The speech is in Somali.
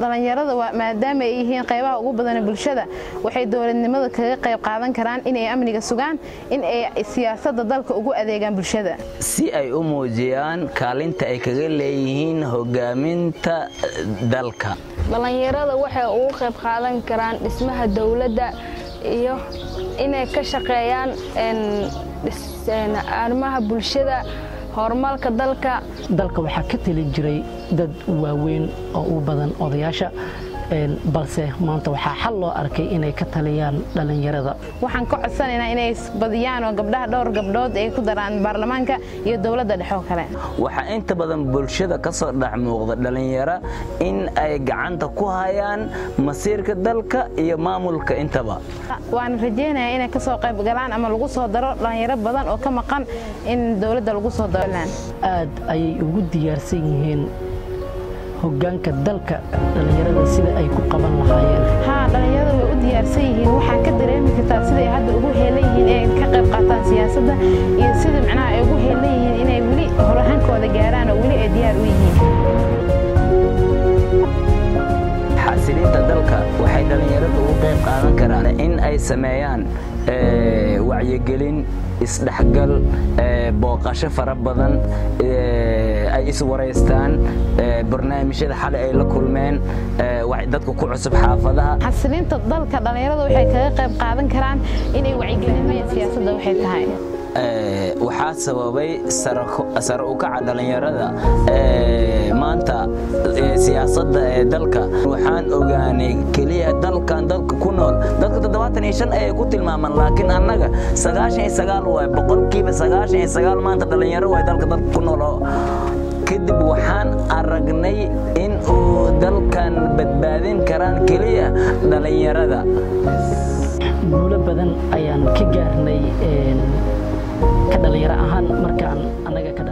dhallinyarada maadaama ay yihiin qaybaha ugu badan bulshada waxay dowladnimada kaga qayb qaadan karaan inay amniga sugaan in ay siyaasadda dalka ugu adeegaan bulshada si ay u muujiyaan kaalinta ay kaga leeyihiin hogaaminta dalka dhallinyarada waxay ugu qayb qaadan karaan dhismaha dowladda iyo inay ka shaqeeyaan arrimaha bulshada horumarka dalka dalka waxaa ka talin jiray dad waaweyn oo u badan odayaasha balse maanta waxaa xal loo arkay inay ka taliyaan dhallinyarada waxaan ka codsanaynaa inay badiyaan oo gabdhaha dhowr gabdhood ay ku daraan baarlamaanka iyo dowladda dhexoo kale waxaa inta badan bulshada ka soo dhex muuqda dhallinyaro in ay gacanta ku hayaan masiirka dalka iyo maamulka intaba waan rajaynayaa inay ka soo qayb galaan ama lagu soo daro dhallinyaro badan oo ka maqan in dowladda lagu soo daro aad ayay ugu diyaarsan yihiin hogaanka dalka dhallinyarada sida ay ku qaban lahaayeen haa dhallinyarada way u diyaarsan yihiin waxaa ka dareemi kartaa siday hadda ugu heelan yihiin inay ka qayb qaataan siyaasadda iyo sida macnaha ay ugu heelan yihiin inay weli holahankooda gaaraan oo weli ay diyaar u yihiin xasilinta dalka waxay dhallinyaradu ugu qayb qaadan karaan in ay sameeyaan wacyigelin isdhexgal booqasho fara badan ay iswaraystaan barnaamijyada xalay ay la kulmeen dadka ku cusub xaafadaha xasilinta dalka dhallinyarada waxay kaga qayb qaadan karaan inay wacyigelinayaan siyaasadda waxay tahay waxaa sababay sare u kaca dhallinyarada maanta siyaasadda ee dalka waxaan ogaanay keliya dalkan dalka ku nool dadka toddobaatan iyo shan ayay ku tilmaamaan laakiin annaga sagaashan iyo sagaal waay boqolkiiba sagaashan iyo sagaal maanta dhallinyaro waay dalka dalka ku nool oo kadib waxaan aragnay in uu dalkan badbaadin karaan keliya dhallinyarada guulo badan ayaan ka gaarnay ka dhallinyaro ahaan markaan annaga ka